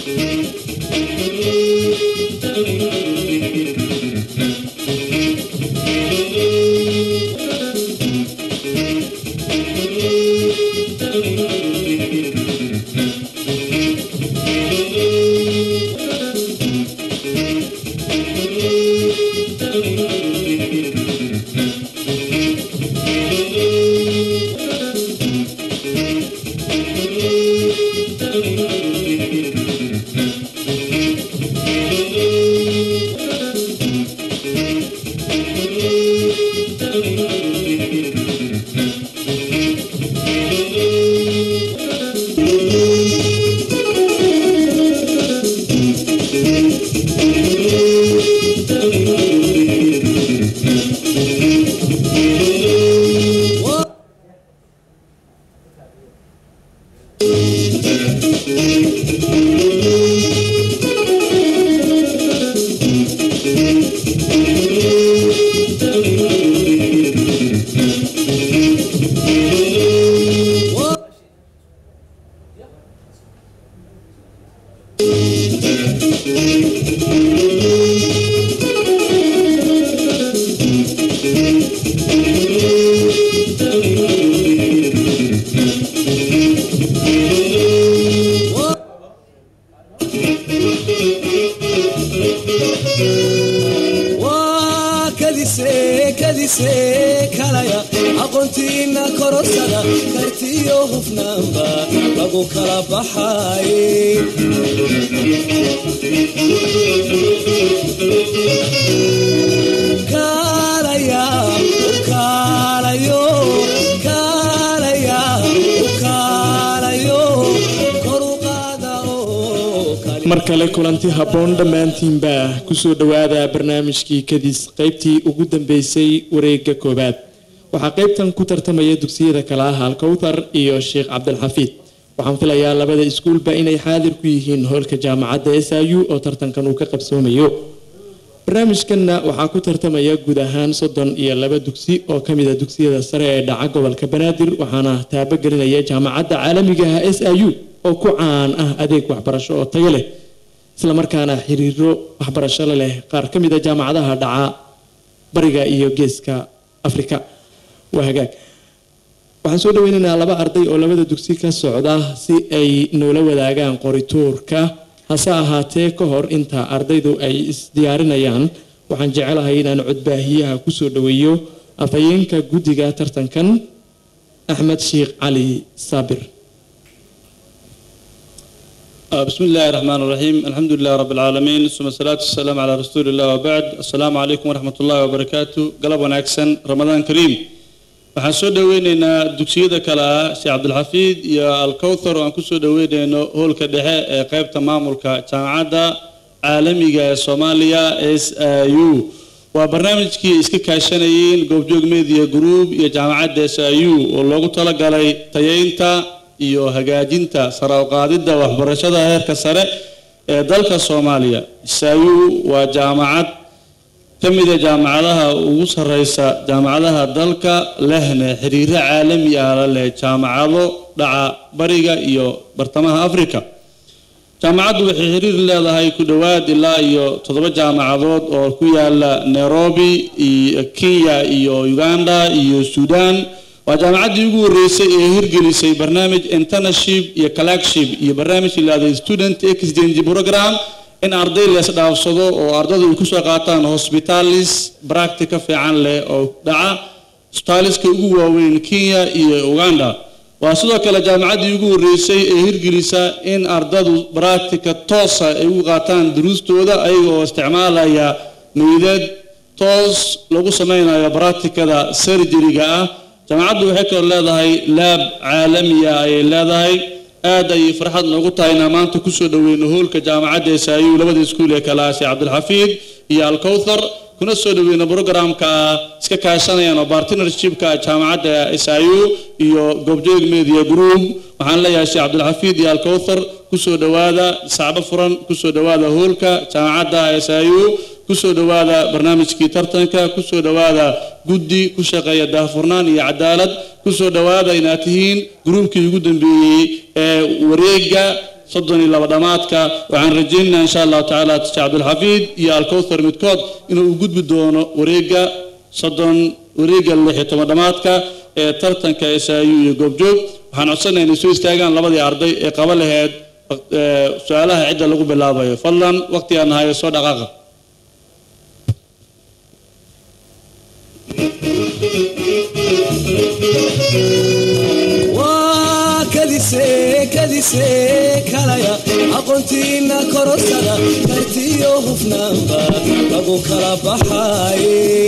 waa kadise kadise kalaya aqoontiina korosada kartiyo hufnaanba lagu kala baxay kaalaya kaalayo kaalaya kaalayo kor u qaada oo kali mar kale kulanti habboon dhammaantiinba kusoo dhowaada barnaamijkii kadis qaybtii ugu dambeysay wareegga koowaad waxaa qaybtan ku tartamaya dugsiyada kale ah alkowthar iyo sheekh cabdilxafiid waxaan filayaa labada iskuulba inay xaadir ku yihiin hoolka jaamacadda s i u oo tartankan uu ka qabsoomayo barnaamijkanna waxaa ku tartamaya guud ahaan soddon iyo laba dugsi oo ka mid a dugsiyada sare ee dhaca gobolka banaadir waxaana taabagelinaya jaamacadda caalamiga ah s i u oo ku caan ah adeeg waxbarasho oo tayo leh islamarkaana xiriiro waxbarasho la leh qaar ka mid a jaamacadaha dhaca bariga iyo geeska afrika waa hagaag waxaan soo dhaweynaynaa laba arday oo labada dugsi ka socda si ay noola wadaagaan qorituurka hase ahaatee ka hor inta ardaydu ay isdiyaarinayaan waxaan jecelahay inaan codbaahiyaha kusoo dhaweeyo afhayeenka guddiga tartankan axmed sheekh cali saabir آه، بسم الله الرحمن الرحيم الحمد لله رب العالمين ثم الصلاة والسلام على رسول الله وبعد السلام عليكم ورحمة الله وبركاته قلب وناكسن رمضان كريم waxaan soo dhaweyneynaa dugsiyada kale ah sheekh cabdilxafiid iyo alkowthar oo aan kusoo dhaweyneyno hoolka dhexe ee qeybta maamulka jaamacadda caalamiga ee soomaaliya s i u waa barnaamijkii ay iska kaashanayeen goobjoog media group iyo jaamacadda s i u oo loogu talagalay tayeynta iyo hagaajinta sare u qaadidda waxbarashada heerka sare ee dalka soomaaliya s i u waa jaamacad ka mid a jaamacadaha ugu sarreysa jaamacadaha dalka lehna xiriiro caalami ah la leh jaamacado dhaca bariga iyo bartamaha africa jaamacaddu waxay xiriir leedahay ku dhowaad ilaa iyo toddoba jaamacadood oo ku yaala nairobi iyo kenya iyo uganda iyo sudan waa jaamacaddii ugu horreysay ee hirgelisay barnaamij internship iyo collecship iyo barnaamij ilaahday student exchange program in arday lees dhaafsado oo ardaydu ay kusoo qaataan hospitalis practica fiican leh oo dhaca hospitaliska ugu waaweyn kenya iyo uganda waa sidoo kale jaamacaddii ugu horreysay ee hirgelisa in ardadu practica toosa ay ugu qaataan duruustooda ayaga oo isticmaalaya meydad toos lagu sameynayo practicada surgeryga ah jaamacaddu waxay kaloo leedahay laab caalamiya ayay leedahay aad ayay farxad noogu tahay inaan maanta kusoo dhaweyno hoolka jaamacadda saayu labada iskuul ee kale ah sheekh cabdilxafiid iyo alkowthar kuna soo dhaweyno programka iska kaashanayaan oo partnershipka jaamacadda saayu iyo goobjoog media group waxaan leeyahay sheekh cabdilxafiid iyo alkowthar kusoo dhowaada sacbo furan kusoo dhowaada hoolka jaamacadda saayu kusoo dhowaada barnaamijkii tartanka kusoo dhowaada guddi ku shaqeeya daahfurnaan iyo cadaalad kusoo dhowaada inaad tihiin gruubkii ugu dambeeyey ee wareega soddon iyo laba dhammaadka waxaan rajaynaynaa insha allahu tacaala sheekh cabdulxafiid iyo alkowthar midkood inuu u gudbi doono wareegga soddon wareegga lix iyo toban dhammaadka ee tartanka saayu iyo goobjoog waxaan codsanayaa inay soo istaagaan labadii arday ee qaba laheyd eh, su-aalaha cidda lagu bilaabayo fadlan waqtigaan nahayo soo dhaqaaqa waa kadise kadise kalaya aqoontiina korosada kartiyo hufnaanba lagu kala baxay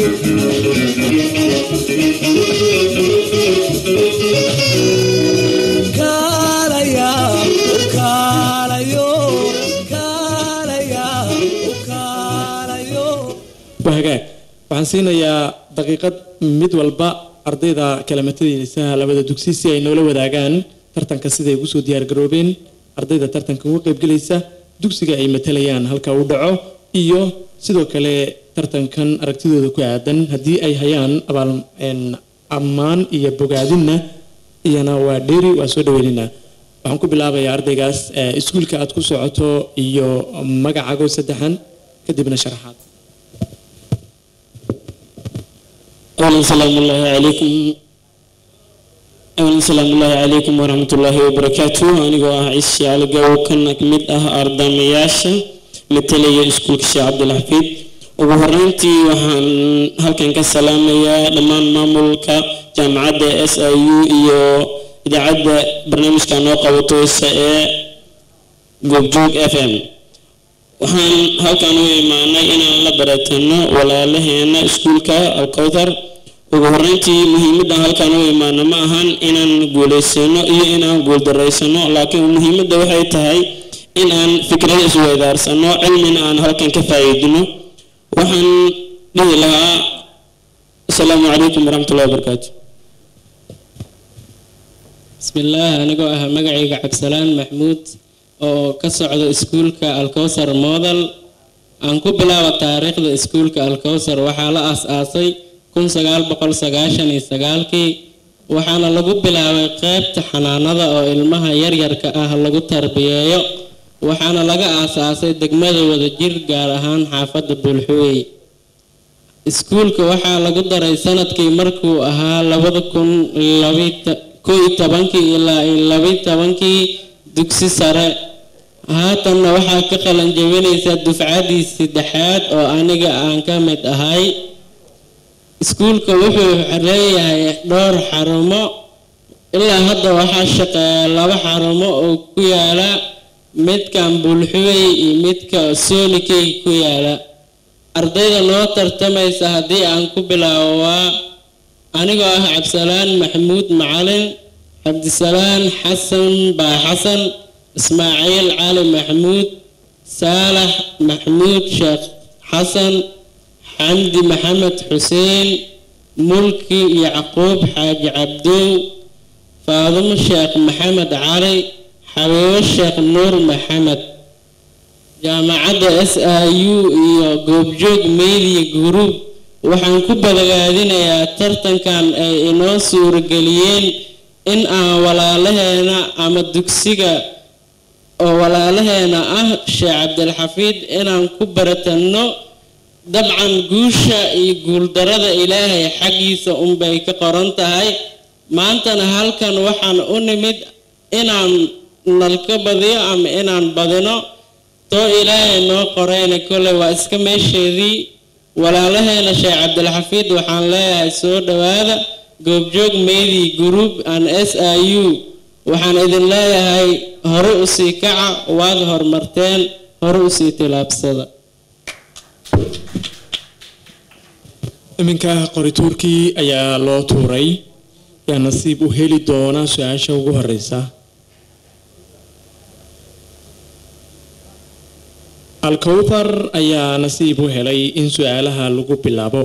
kaalaya u kaalayo kaalaya u kaalayo waa hagaag waxaan siinayaa daqiiqad mid walba ardayda kala matadeysa labada dugsi si ay noola wadaagaan tartanka siday ugu soo diyaargaroobeen ardayda tartanka uga qaybgelaysa dugsiga ay matalayaan halka uu dhaco iyo sidoo kale tartankan aragtidooda ku aadan haddii ay hayaan abaal een, ammaan iyo bogaadinna iyana waa dheeri waa soo dhaweynaynaa waxaan ku bilaabayaa ardaygaas eh, iskuulka aad ku socoto iyo magacaago saddexan kadibna sharaxaad أولا سلام الله عليكم أولا سلام الله عليكم ورحمة الله وبركاته أنا جوا عيسى على جو كنا كميت أه أرض مياشة مثل يسكول كشي عبد الحفيد وبهرنتي وحن هل كان كسلام يا لما مامولك جامعة اس اي يو iyo idaacadda barnaamijka noo qabato ee goobjoog f m waxaan halkan u imaanay inaan la baratano walaalaheena iskuulka alkowthar ugu horeyntii muhiimadda halkan u imaano ma ahan inaan guulaysano iyo inaan guuldaraysano laakiin muhiimadda waxay tahay in aan fikrada isweydaarsano cilmina aan halkan ka faa'iidino waxaan dhihi lahaa asalaamu calaykum waraxmatullahi wabarakaatu بسم الله أنا أه مقعي عبسلان محمود oo ka socda iskuulka alkowsar model aan ku bilaabo taariikhda iskuulka alkowsar waxaa la aas-aasay kun sagaal boqol sagaashan iyo sagaalkii waxaana lagu bilaabay qeybta xanaanada oo ilmaha yaryarka ah lagu tarbiyeeyo waxaana laga aas-aasay degmada wadajir gaar ahaan xaafadda buulxuwey iskuulka waxaa lagu daray sanadkii markuu ahaa labada kun ko iyo tobankii ilaa iyo labiyo tobankii dugsi sare haatanna waxaa ka qalan jebinaysaa dufcadii saddexaad oo aniga aan ka mid ahay iskuulka wuxuu leeyahay dhowr xarumo ilaa hadda waxaa shaqeeya laba xarumo oo ku yaala midkan bulxuwey iyo midka soonikey ku yaala ardayda noo tartamaysa haddii aan ku bilaabo waa anigoo ah cabdisalaan maxamuud macalin cabdisalaan xasan baa xasan ismaaciil cali maxamuud saalax maxamuud sheekh xasan xamdi maxamed xuseen mulki yacquub xaaji cabdow faadumo sheekh maxamed cali xabiibo sheekh nuur maxamed jaamacadda s i u iyo goobjoog media group waxaan ku badagaadinayaa tartankan ay inoo suurageliyeen in aan walaalaheena ama dugsiga oo walaalaheena ah sheekh cabdilxafiid inaan ku baratanno dabcan guusha iyo guuldarada ilaahay xaggiisa unbay ka qoran tahay maantana halkan waxaan u nimid inaan nalka badiyo ama inaan badino too ilaahay noo qorayna kolley waa iska meesheedii walaalaheena sheekh cabdilxafiid waxaan leeyahay soo dhowaada goobjoog meydii group an s i u waxaan idin leeyahay hore usii kaca waad horumarteen hore usii tilaabsada iminka qorituurkii ayaa loo tuuray yaa nasiib u heli doona su-aasha ugu horeysa alkowthar ayaa nasiib u helay in su-aalaha lagu bilaabo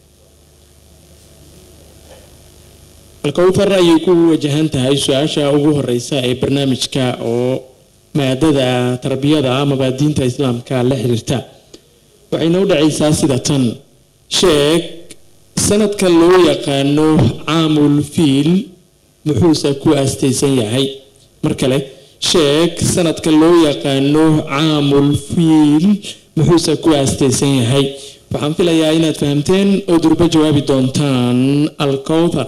alkowthar ayay ku wajahan tahay su-aasha ugu horeysa ee barnaamijka oo maadada tarbiyada amaba diinta islaamka la xiriirta waxayna u dhacaysaa sida tan sheeg sanadka loo yaqaano caamul fiil muxuuse ku aastaysan yahay mar kale sheeg sanadka loo yaqaano caamul fiil muxuuse ku aastaysan yahay waxaan filayaa inaad fahamteen oo durbo jawaabi doontaan alkowthar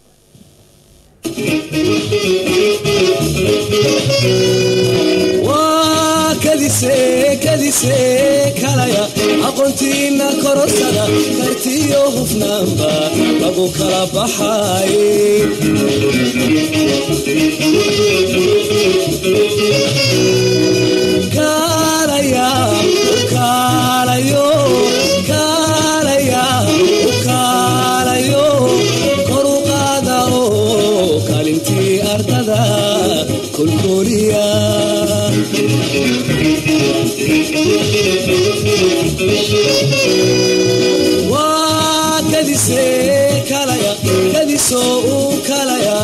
waa kadise kadise kalaya aqoontiina kororsada kartiyo hufnaanba lagu kala baxay kaalaya kaalayo kaalaya kaalayo kor u qaada oo kaalintii ardada kolkoliya waa kadise kalaya kadisoo u kalaya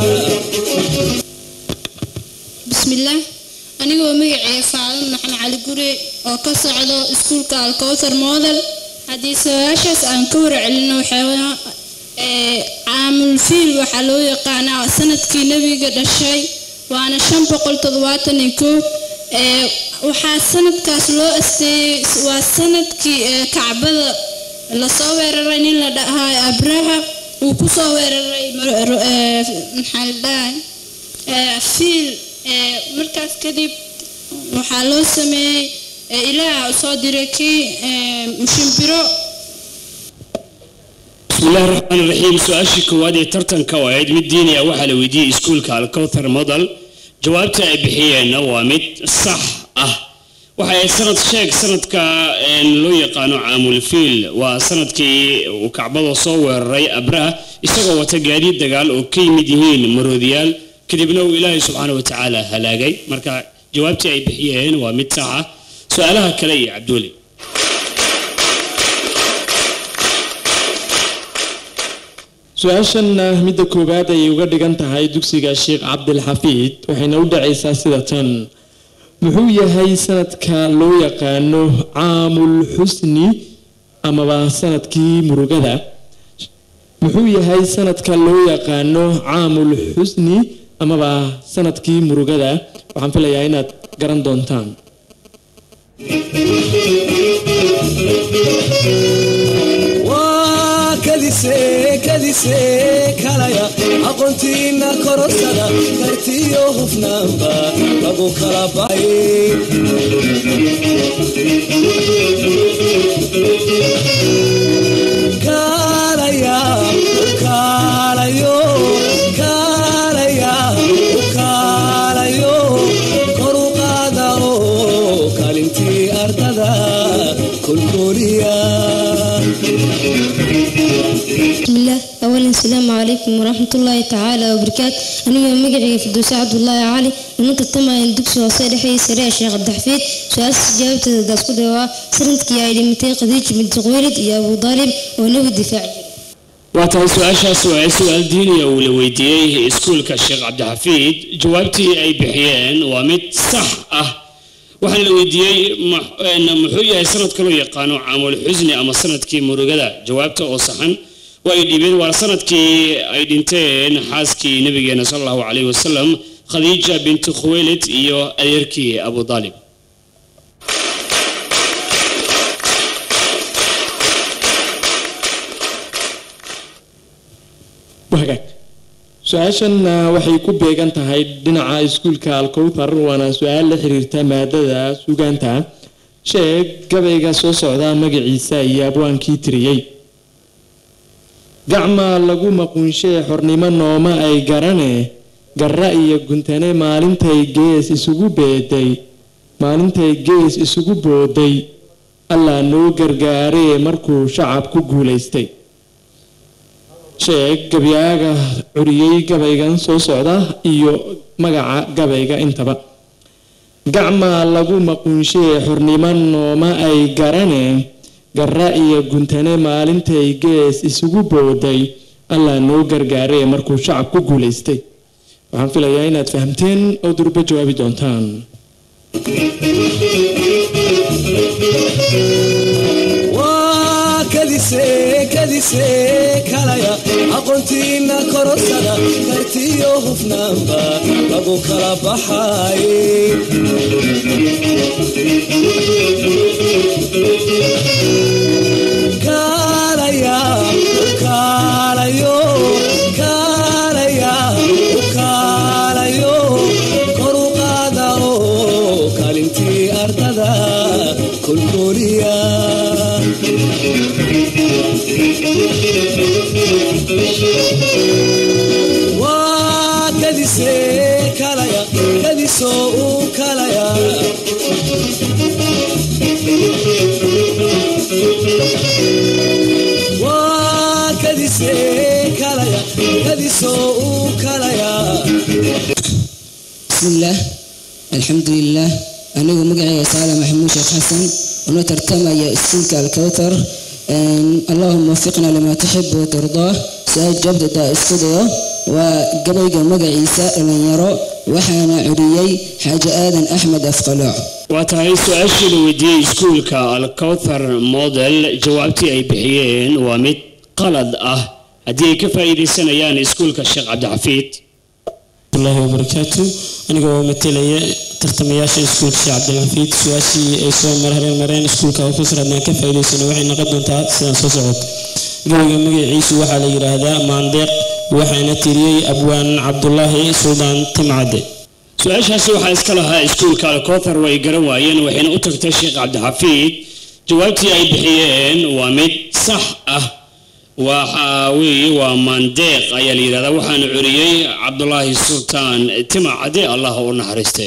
bismillaah anigoo magacee faadan maxan cali gure oo ka socdo iskuulka alkowthar model haddii su-aashaas aan ka warcelino waxaa ee, caamul fiil waxaa loo yaqaanaa sanadkii nebiga dhashay waana shan boqol toddobaatan iyo kow ee, waxaa sanadkaas loo asteeyey waa sanadkii ee, kacbada lasoo weeraray nin la dhahayo abraha uu kusoo weeraray mar- ro- ee, maxaa la dhahay ee, fiil ee, markaas kadib waxaa loo sameeyey ee, ilaah soo diray kii ee, mushimbiro بسم الله الرحمن الرحيم سؤال كوادي ترتن كوايد مديني waxaa la weydiiyey iskuulka alkowthar model jawaabta ay bixiyeen waa mid sax ah waxa ay sanad sheeg sanadka een, loo yaqaano caamul fiil waa sanadkii uu kacbada soo weeraray abraha isagoo wata gaadiid dagaal oo ka yimid yihiin maroodiyaal kadibna uu ilaahay subxaana wa tacaala halaagay marka jawaabtii ay bixiyeen waa mid sax ah su-aalaha kale iyo cabduuli su-aashanna midda koowaad ayay uga dhigan tahay dugsiga sheekh cabdilxafiid waxayna u dhacaysaa sida tan muxuu yahay sanadka loo yaqaano caamul xusni amaba sanadkii murugada muxuu yahay sanadka loo yaqaano caamul xusni amaba sanadkii murugada waxaan filayaa inaad garan doontaan waa kadise kadise kalaya aqoontiina kororsada kartiyo hufnaanba lagu kala baxay kaalaya kaalayo kaalaya kaalayo kor u qaada oo kaalintii ardada kolkoliya بسم الله أولا السلام عليكم ورحمة الله تعالى وبركاته أنا مقعي في دوسة عبد الله علي وننت التما يندكس وصير حي سريع الشيخ عبد الحفيد سؤال جاوبت داسكو دوا سرنتك يا إلي متي قديج من تقويلد يا أبو طالب ونو الدفاع waa tahay su-aashaas waa su-aal diiniya uu la weydiiyey iskuulka sheekh cabdixafiid jawaabtii ay bixiyeen waa mid sax ah waxaana la weydiiyey mu- een, muxuu yahay sanadka loo yaqaano caamul xusni ama sanadkii murugada jawaabta oo saxan waa ay dhiibeen waa sanadkii ay dhinteen xaaskii nabigeena sal allahu calayhi wasalam khadiija binti khuwaylid iyo adeerkii abu daalib wagaag su-aashanna waxay ku beegan tahay dhinaca iskuulka alkowthar waana su-aal la xiriirta maadada sugaanta sheeg gabayga soo socda magaciisa iyo abwaankii tiriyey gacma lagu maquunshee xornimo nooma ay garane garra iyo guntane maalintay gees isugu beeday maalintay gees isugu booday allaa noo gargaaree markuu shacab ku guulaystay sheeg gabyaaga curiyey gabaygan soo socda iyo magaca gabayga intaba gacma lagu maquunshee xornimo nooma ay garane garra iyo guntane maalintay gees isugu booday allaa noo gargaaree markuu shacab ku guulaystay waxaan filayaa inaad fahamteen oo durbo jawaabi doontaan waa kadise kadise kalaya aqoontiina korosada kartiyo hufnaanba lagu kala baxay kaalaya kaalayo kaalaya kaalayo kor u qaada oo kaalintii ardada kolkooliya waa kadise kalaya kadisoo u kalaya waa kadise kalaya kadisoo u kalaya بسم الله الحمد لله أنا مقعي سالم محمود شيخ حسن ونترتمى يا اسمك الكوثر أن اللهم وفقنا لما تحب وترضاه سؤال جبد دا استوديو وقبل مقعي سائل من يرى وحنا عريي حاجة آدم أحمد أفقلوع waa tahay su-aashii la weydiiyey iskuulka alcowthar model jawaabtii ay bixiyeen waa mid qalad ah haddii ay ka faa'iidaysanayaan iskuulka sheekh cabdixafiid الله وبركاته أنا جوا متلية ترتمياش سكول شيخ عبد الحفيد سواسي أي سو مرهرين مرين سكول كوفسر أنا كيف إلى سنة وحين نقدم تا سنة صوت جوا جمع عيسو وحال هذا ماندق وحين تري أبوان عبد الله سلطان تمعدي su-aashaasi waxaa iska lahaa iskuulka alcowthar way garan waayeen waxayna u tagtay sheekh cabdixafiid jawaabtii ay bixiyeen waa mid sax ah waxa weeye waa maandeeq ayaa la yidhahdaa waxaana curiyey cabdulaahi sultaan timacade allah u naxariiste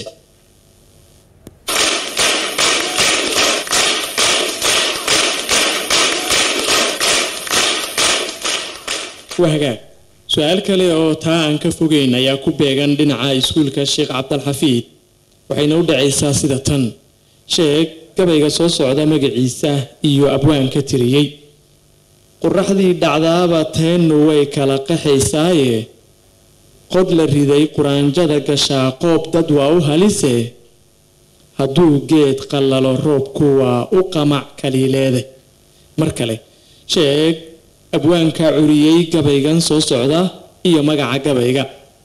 waa hagaag su-aal kale oo taa aan ka fogeyn ayaa ku beegan dhinaca iskuulka sheekh cabdalxafiid waxayna u dhacaysaa sida tan sheeg gabayga soo socda magaciisa iyo abwaanka tiriyey qoraxdii dhacdaaba teennu way kala qaxaysaaye qod la riday quraanjada gashaa qoob dad waa u halise hadduu geed qallalo roobku waa u qamac kaliileede mar kale sheeg abwaanka curiyey gabaygan soo socda iyo magaca gabayga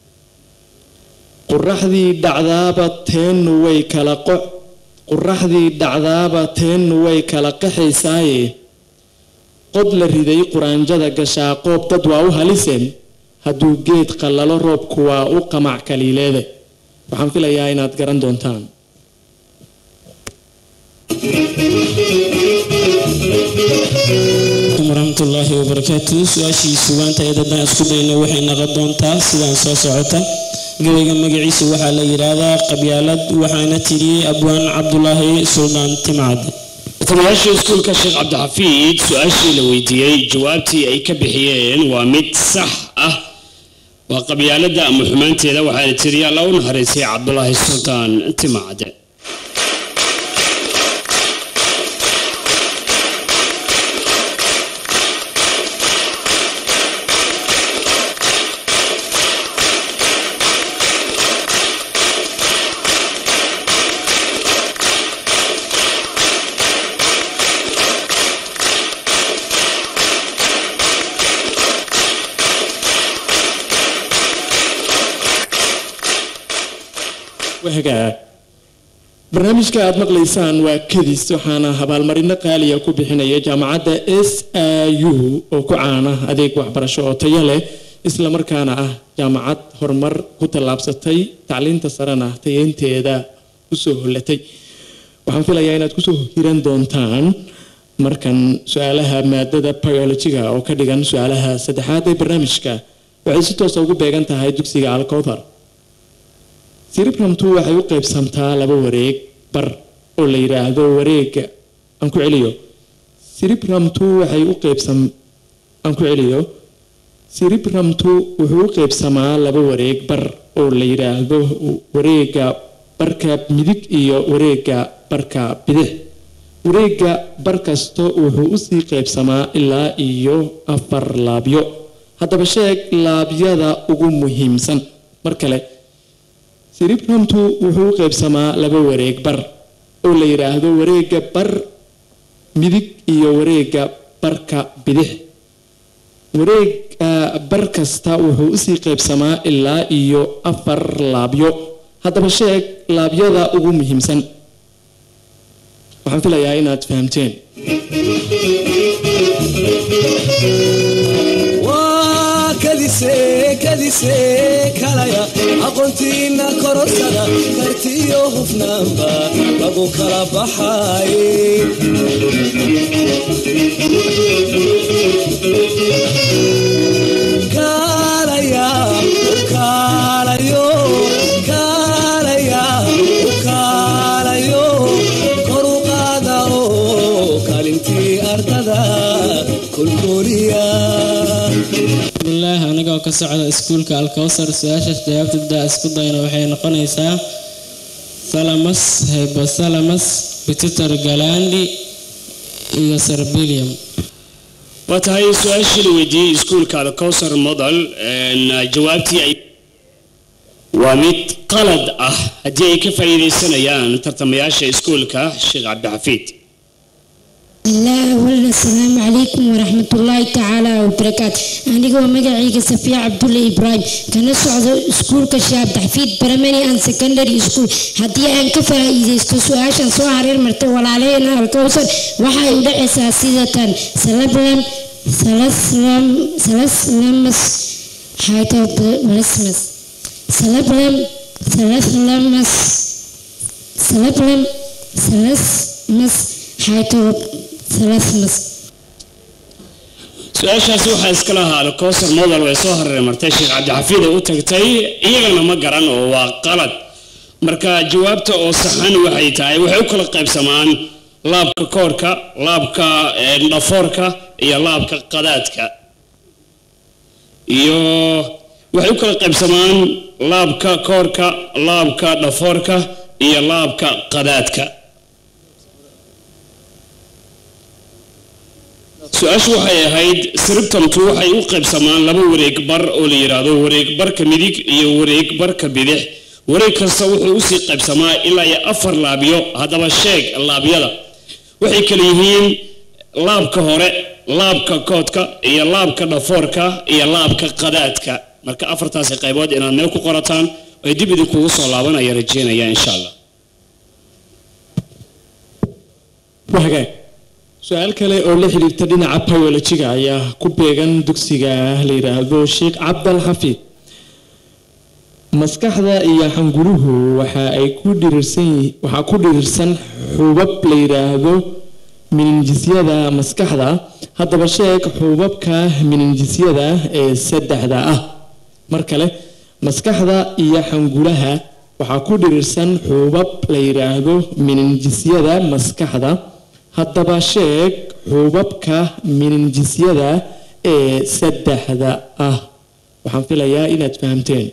qoraxdii dhacdaaba teennu way kala qoc qoraxdii dhacdaaba teennu way kala qaxaysaaye qod la riday quraanjada gashaa qoob dad waa u halisen hadduu geed qallalo roobku waa u qamac kaliileede waxaan filayaa inaad garan doontaan ورحمة الله وبركاته سؤاشي سوان تايدنا اسكدين وحي نغدونتا سيدان سو سعوتا قويقا مقعيس وحا ليرادا قبيالد وحانا تيري أبوان عبد الله سلطان تمعد taliyaasha iskuulka sheekh cabdixafiid su-aashii la weydiiyey jawaabtii ay ka bixiyeen waa mid sax ah waa qabyaalada ama xumaanteeda waxaana tiri alla u naxariisay cabdulaahi sultaan timacade wahagaag barnaamijka aad maqlaysaan waa kadis waxaana abaalmarino qaaliya ku bixinaya jaamacadda s i u oo ku caana adeeg waxbarasho oo tayo leh isla markaana ah jaamacad horumar ku tallaabsatay tacliinta sarena tayeynteeda usoo hollatay waxaan filayaa inaad kusoo hiran doontaan markan su-aalaha maadada biologiga oo ka dhigan su-aalaha saddexaad ee barnaamijka waxay si toosa ugu beegan tahay dugsiga alcowthar siribramtu waxay u qaybsamtaa laba wareeg bar oo la yidhaahdo wareega aan ku celiyo siribramtu waxay u qaybsam aan ku celiyo siribramtu wuxuu u qaybsamaa laba wareeg bar oo la yidhaahdo wareega barka midig iyo wareega barka bidix wareega bar kasta wuxuu usii qaybsamaa ilaa iyo afar laabyo haddaba sheeg laabyada ugu muhiimsan mar kale siribramtu wuxuu u qaybsamaa laba wareeg bar oo la yidhaahdo wareega bar midig iyo wareega barka bidix wareeg ah, bar kasta wuxuu usii qaybsamaa ilaa iyo afar laabyo haddaba sheeg laabyada ugu muhiimsan waxaan filayaa inaad fahamteen waa kadise kadise kalaya aqoontiina korosada kartiyo hufnaanba lagu kala baxay kaalaya kaalayo kaalaya kaalayo kor u qaada oo kaalintii ardada kolkoliya bismillaah anigoo ka socda iskuulka alkowsar su-aasha jawaabtada isku dayna waxay noqonaysaa salamas hyposalamas pitutar galandi iyo serbilium waa tahay su-aashii la weydiiyey iskuulka alcowsar model een, jawaabtii ay waa mid qalad ah haddii ay ka faa'iidaysanayaan tartamayaasha iskuulka sheekh cabdixafiid الله أولا السلام عليكم ورحمة الله تعالى وبركاته أنا هو مقعي صفية عبد الله إبراهيم كان سعود سكول كشاب تحفيد برماني أن سكندري سكول هدي أن كفى إذا استسوا عشان سوا حرير مرتب ولا علينا الكوثر وحا يودع أساسية سلبلم سلسلم سلسلمس حيث بلسمس سلبلم سلسلمس سلبلم سلسمس حيث ثلاث su-aashaasi waxaa iska lahaa alcowsar model way soo hareer martay sheekh cabdixafiid ay u tagtay iyagana ma garan oo waa qalad marka jawaabta oo saxan waxay tahay waxay u kala qaybsamaan laabka koorka laabka een, dhafoorka iyo laabka qadaadka iyo waxay u kala qaybsamaan laabka koorka laabka dhafoorka iyo laabka qadaadka su-aashu waxay ahayd siribtamtu waxay u qaybsamaan laba wareeg bar oo la yidhaahdo wareeg barka midig iyo wareeg barka bidix wareeg kasta wuxuu usii qaybsamaa ilaa iyo afar laabyo haddaba sheeg laabyada waxay kala yihiin laabka hore laabka koodka iyo laabka dhafoorka iyo laabka qadaadka marka afartaasi qaybood inaad meel ku qorataan ay dib idinkugu soo laabanaya rajeynaya insha allah waa hagaag su-aal kale oo la xiriirta dhinaca biologiga ayaa ku beegan dugsiga la yidhaahdo sheekh cabdal xafiid maskaxda iyo xanguruhu waxa ay ku dhirirsan yihi- waxaa ku dhirirsan xubab la yidhaahdo mininjisyada maskaxda haddaba sheeg xubabka mininjisyada ee saddexda ah mar kale maskaxda iyo xangulaha waxaa ku dhirirsan xubab la yidhaahdo mininjisyada maskaxda haddaba sheeg xubabka mininjisyada ee saddexda ah waxaan filayaa inaad fahamteen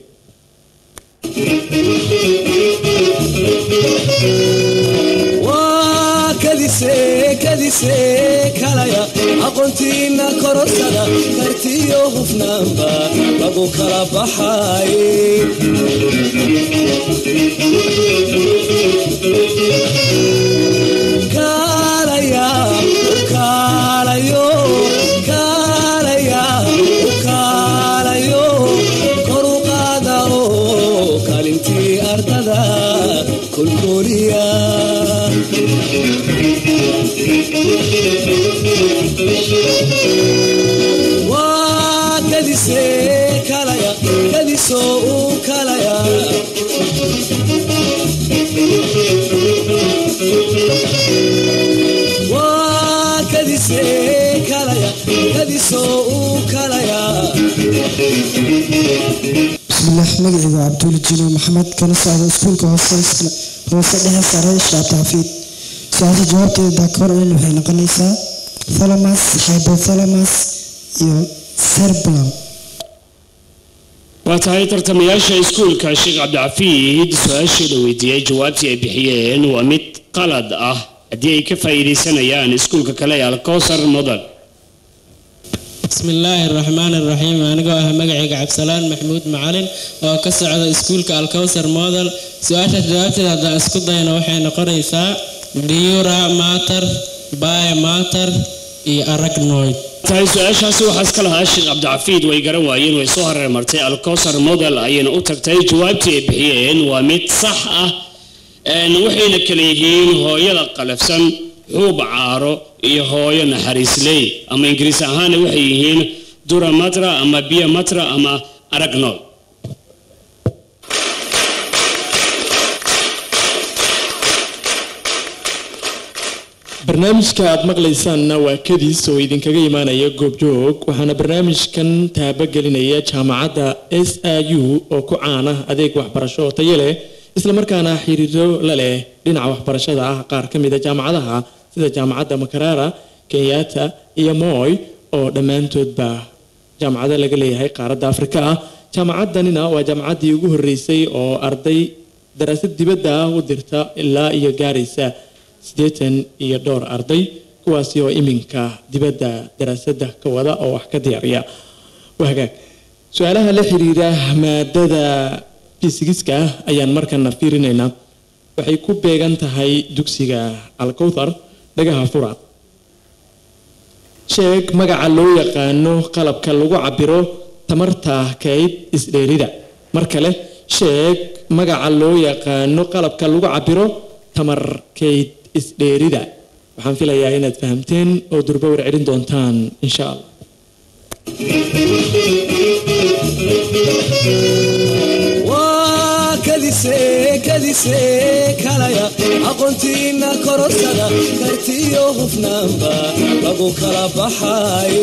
waa kadise kadise kalaya aqoontiina korosada kartiyo hufnaanba lagu kala baxay kaalaya kaalayo kaalaya kaalayo kor u qaada oo kaalintii ardada kolkoliya waa kadise kalaya kadisoo u kalaya waa kadise kalaya kadisoo u kalaya bismillaah magacayga waa cabduuli jino maxamed kana socda iskuulka hoose hoose dhexe sare shaab taafiid su-aasha jawaabteeda ka hor dhan waxay noqonaysaa thalamus hypothalamus iyo cerebellum waa tahay tartamayaasha iskuulka sheekh cabdixafiid su-aashii la weydiiyey jawaabtii ay bixiyeen waa mid qalad ah haddii ay ka faa'iidaysanayaan iskuulka kale ee alcowsar model بسم الله الرحمن الرحيم أنا جوا مجا عبسلان محمود معلن وكسر اسكول كالكوثر موديل سؤال جوابت هذا اسكول ضينا وحي نقريسا ديورا ماتر باي ماتر اي اراكنويد tahay su-aashaasi waxaa iska lahaa sheekh cabdicafiid way garan waayeen way soo hareer martay alcosar model ayayna u tagtay jawaabtii ay bixiyeen waa mid sax ah Een, waxayna kala yihiin hooyada qalafsan xuub caaro iyo hooyo naxariisley ama ingiriis ahaana waxay yihiin duramatra ama biomatra ama aragnol barnaamijka aad maqlaysaanna waa kadiis oo idinkaga imaanaya goobjoog waxaana barnaamijkan taabagelinaya jaamacadda s i u oo ku caana adeeg waxbarasho oo tayo leh islamarkaana xiriiro la leh dhinaca waxbarashada ah qaar ka mid a jaamacadaha sida jaamacadda makarara kenyatta iyo moy oo dhammaantoodba jaamacado laga leeyahay qaaradda afrika ah jaamacaddanina waa jaamacaddii ugu horreysay oo arday daraasad dibadda ah u dirta ilaa iyo gaaraysa siddeetan iyo dhowr arday kuwaasi oo iminka dibadda daraasadda ka wada oo wax ka diyaariya waa hagaag su-aalaha la xiriira maadada fisigiska ayaan markana fiirinaynaa waxay ku beegan tahay dugsiga alkowthar dhagaha fura sheeg magaca loo yaqaano qalabka lagu cabiro tamarta kayd isdheerida mar kale sheeg magaca loo yaqaano qalabka lagu cabiro tamar kayd isdheerida waxaan filayaa inaad fahamteen oo durba warcelin doontaan insha allah waa kadise kadise kalaya aqoontiina kororsada kartiyo hufnaanba lagu kala baxay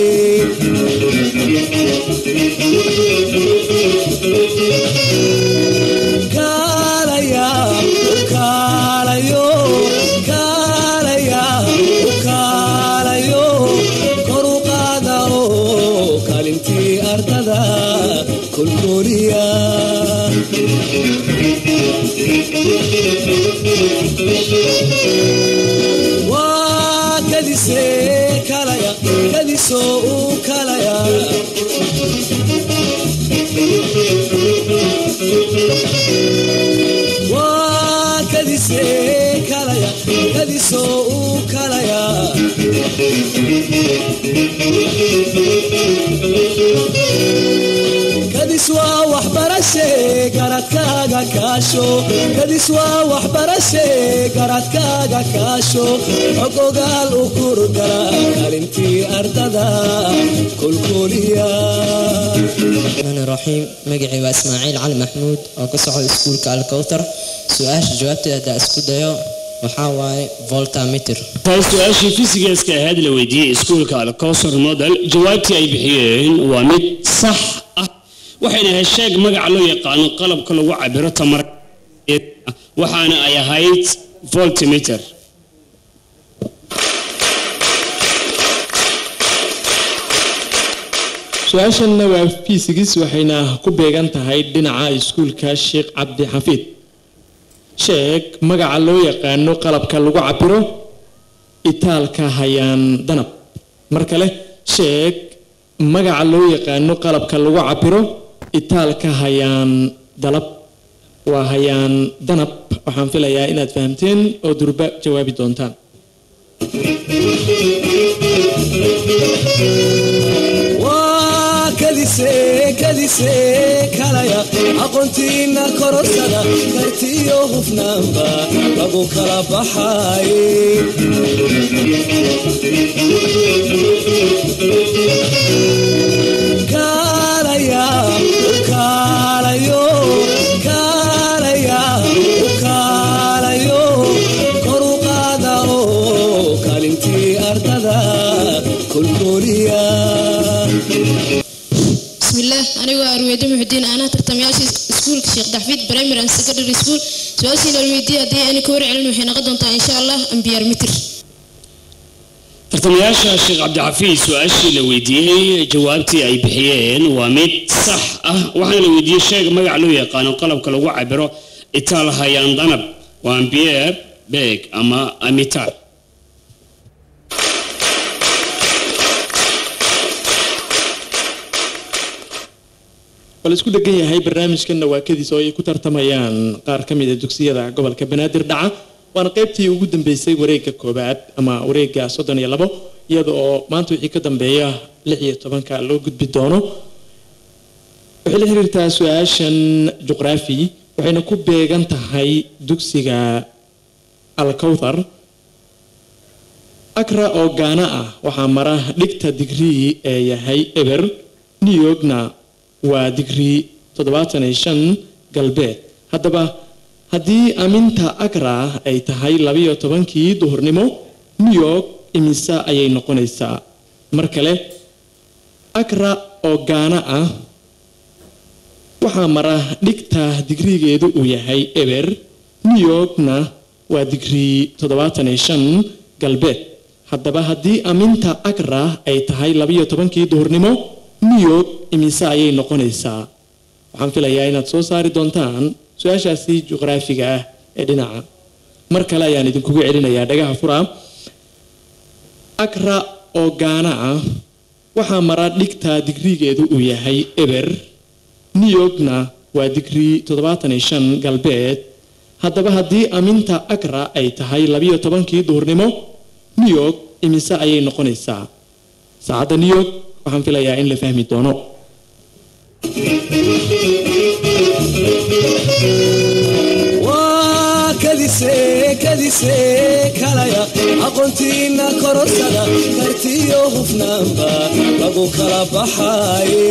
kaalaya kaalayo kaalaya kaalayo kor u qaada oo kaalintii ardada kolkooliya waa kadise kalaya kadisoo u kalaya waa kadise kalaya kadisoo u kalaya kadis waa waxbarashe garadkaaga kaasho kadis waa waxbarashe garadkaaga kaasho xog ogaal u kurgala kaalintii ardada kolkooliya الرحمن الرحيم مقعي واسماعيل علي محمود oo ka socda iskuulka alkowthar su-aasha jawaabteeda hadaa isku dayo waxaa waaye voltameter tahay su-aashii fisigeska ahayd la weydiiyey iskuulka alcosar model jawaabtii ay bixiyeen waa mid sax ah waxayna ahayd sheeg magaca loo yaqaano qalabka lagu cabiro tamar waxaana ay ahayd voltimeter su-aashanna waa fiisigis waxayna ku beegan tahay dhinaca iskuulka sheekh cabdi xafiid sheeg magaca loo yaqaano qalabka lagu cabiro itaalka hayaan danab mar kale sheeg magaca loo yaqaano qalabka lagu cabiro itaalka hayaan dalab waa hayaan danab waxaan filayaa inaad fahamteen oo durba jawaabi doontaan waa kadise kadise kalaya aqoontiina kororsada kartiyo hufnaanba lagu kala baxay kaalaya kaalayo kaalaya kaalayo kor u qaada oo kaalintii ardada kolkooliya bismillaah anigoo arweydo muxudiin anaa tartamayaasha iskuulka sheekh daxfiid primary and secondary school su-aashiina alweydiye haddii ani ka warcelin waxay noqon doontaa insha allah ambiyaar mitir tartamayaasha sheekh cabdixafiid su-aashii la weydiiyey jawaabtii ay bixiyeen waa mid sax ah waxaana la weydiiyey sheeg magac loo yaqaano qalabka lagu cabiro itaal hayaan danab waa ambiyeer beeg ama amitar wala isku degan yahay barnaamijkanna waa kadiis oo ay ku tartamayaan qaar ka mid a dugsiyada gobolka banaadir dhaca waana qaybtii ugu dambeysay wareegga koobaad ama wareegga soddon iyo labo iyada oo maanta wixii ka dambeeya lix iyo tobanka loo gudbi doono waxay la xiriirtaa su-aashan juqraafi waxayna ku beegan tahay dugsiga alkowthar akra oo gaana ah waxaa mara dhigta digrii ee yahay eber new yorkna waa digrii toddobaatan iyo shan galbeed haddaba haddii aminta akra ay tahay labiyo tobankii duhurnimo new york imise ayay noqonaysaa mar kale akra oo gaana ah waxaa mara dhigta digrigeedu uu yahay eber new yorkna waa digrii toddobaatan iyo shan galbeed haddaba haddii aminta akra ay tahay labiyo tobankii duhurnimo new york imise ayay noqonaysaa waxaan filayaa inaad soo saari doontaan su-aashaasi juqraafiga ah ee dhinaca mar kale ayaan idinkugu celinayaa dhagaha fura akra oo gaana ah waxaa mara dhigta digrigeedu uu yahay eber new yorkna waa digrii toddobaatan iyo shan galbeed haddaba haddii aminta akra ay tahay labiyo tobankii duhurnimo new york imise ayay noqonaysaa saacadda new york waxaan filayaa in la fahmi doono waa kadise kadise kalaya aqoontiina kororsada kartiyo hufnaanba lagu kala baxaye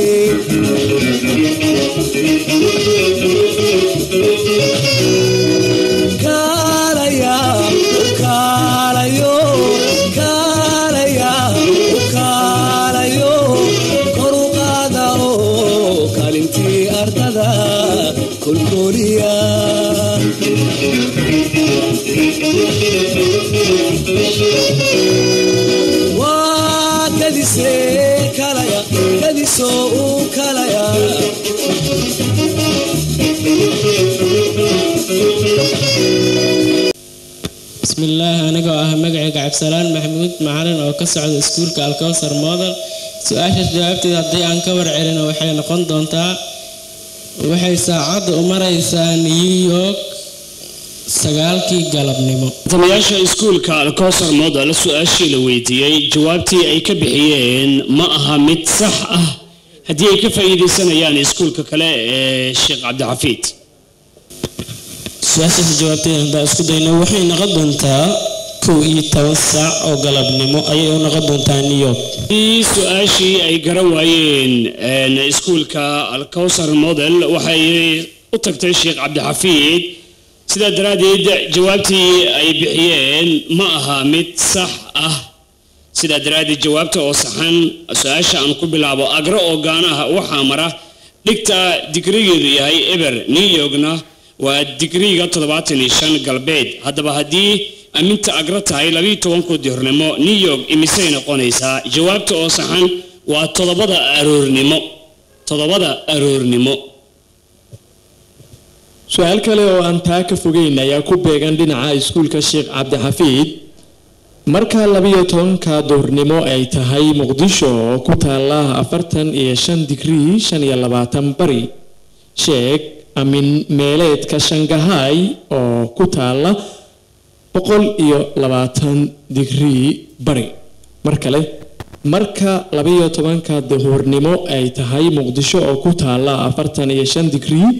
kaalaya kaalayo kaalaya kaalayo kor u qaada oo kaalintii ardada kolkoliya waa kadise kalaya kadiso u kalaya بسم الله أنا جوا مجعي عبد السلام محمود معلن أو كسر سكول كالكوثر موديل سؤال جوابتي هدي أن كبر علينا وحي نقول دونتا وحي ساعد أمريسا نيويورك sagaalkii galabnimo tamayaasha iskuulka alkosar model su-aashii la weydiiyey jawaabtii ay ka bixiyeen ma aha mid sax ah haddii ay ka faa'iidaysanayaan iskuulka kale ee sheekh cabdixafiid su-aashaas jawaabteeda haddaan isku dayno waxay noqon doontaa kow iyo toban saac oo galabnimo ayay u noqon doontaa new york haddii su-aashii ay garan waayeen een, iskuulka alkowsar model waxay u tagtay sheekh cabdixafiid sidaa daraaddeed jawaabtii ay bixiyeen ma aha mid sax ah sidaa daraaddeed jawaabta oo saxan su-aasha aan ku bilaabo agro oo gaanaha waxaa mara dhigta digrigeedu yahay eber new yorkna waa digriga toddobaatan iyo shan galbeed haddaba haddii aminta agro tahay labiyo tobankoodii hornimo new york imisay noqonaysaa jawaabta oo saxan waa toddobada aroornimo toddobada aroornimo su-aal kale oo aan taa ka fogeyn ayaa ku beegan dhinaca iskuulka sheekh cabdixafiid marka labiyo tobanka duhurnimo ay tahay muqdisho oo ku taala afartan iyo shan digrii shan iyo labaatan bari sheeg amin meeleedka shangahay oo ku taala boqol iyo labaatan digrii bari mar kale marka labiyo tobanka duhurnimo ay tahay muqdisho oo ku taala afartan iyo shan digrii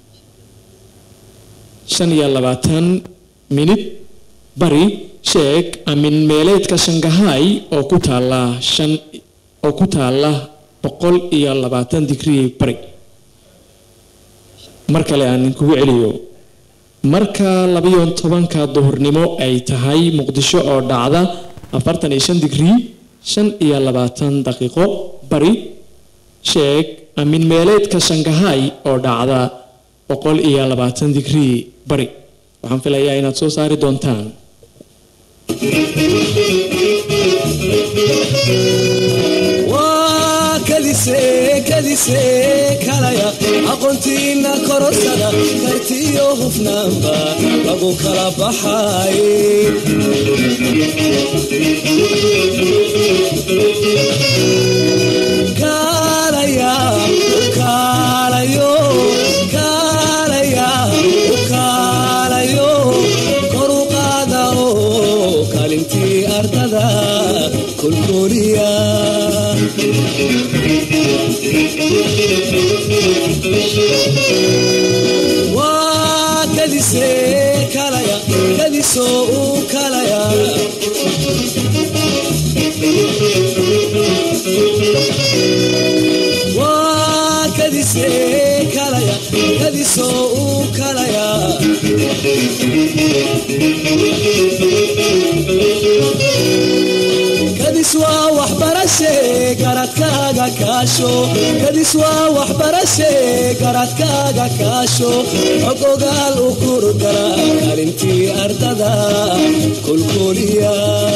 shan iyo labaatan minid bari sheeg amin meeleedka shangahay oo ku taala shan oo ku taala boqol iyo labaatan digrii bari mar kale aan kugu celiyo marka labiyo tobanka duhurnimo ay tahay muqdisho oo dhacda afartan iyo shan digrii shan iyo labaatan daqiiqo bari sheeg amin meeleedka shangahay oo dhacda boqol iyo labaatan digrii bari waxaan filayaa inaad soo saari doontaan waa kadise kadise kalaya aqoontiina kororsada kartiyo hufnaanba lagu kala baxaye kaalaya kaalayo kaalaya kaalayo kor u qaada oo kaalintii ardada kolkoliya waa kadisee kalaya kadisoo uu kalaya waa kadisee kalaya kadisoo uu kalaya kadis waa waxbarashe garadkaaga kaasho kadis waa waxbarashe garadkaaga kaasho xog ogaal u kurgala kalintii ardada kolkoliya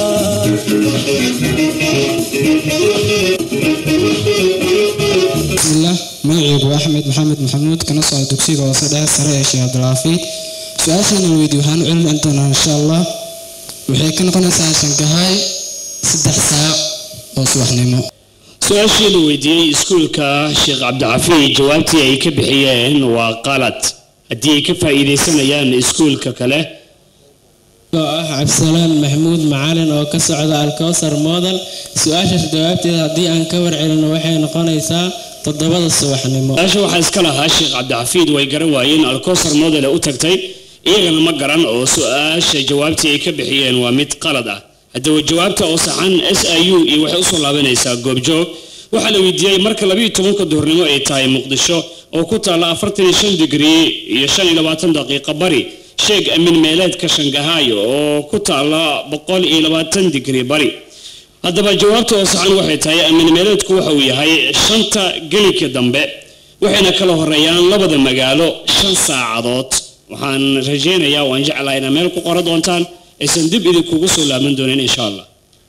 bismillaah magacaygu waa axmed maxamed maxamuud kana socda dugsiga hoose dhexe sare ee sheekh abdulcaafi su-aashaan weydi waxaan u cilmi doonaa insha allah waxay ka noqonaysaa shankahay saddex saac oo subaxnimo su-aashii la weydiiyey iskuulka sheekh cabdixafiid jawaabtii ay ka bixiyeen waa qalad haddii ay ka faa'iidaysanayaan iskuulka kale oo ah cabdisalaan maxamuud macalin oo ka socda alkowsar model su-aashaas jawaabteeda haddii aan ka warcelino waxay noqonaysaa toddobada subaxnimo su-aasha waxaa iska lahaa sheekh cabdixafiid way garan waayeen alkowsar model ee u tagtay iyagana ma garan oo su-aasha jawaabtii ay ka bixiyeen waa mid qalad ah haddaba jawaabta oo saxan s i u iyo waxay usoo laabanaysaa goobjoog waxaa la weydiiyey marka labiyo tobanka duhurnimo ay tahay muqdisho oo ku taalla afartan iyo shan digrii iyo shan iyo labaatan daqiiqa bari sheeg amin meeleedka shangahaayo oo ku taalla boqol iyo labaatan digrii bari haddaba jawaabta oo saxan waxay tahay amin meeleedku waxa uu yahay shanta gelinka dambe waxayna kala horeeyaan labada magaalo shan saacadood waxaan rajaynayaa waan jeclahay inaad meel ku qoran doontaan aysan dib idinkugu soo laaban doonin insha allah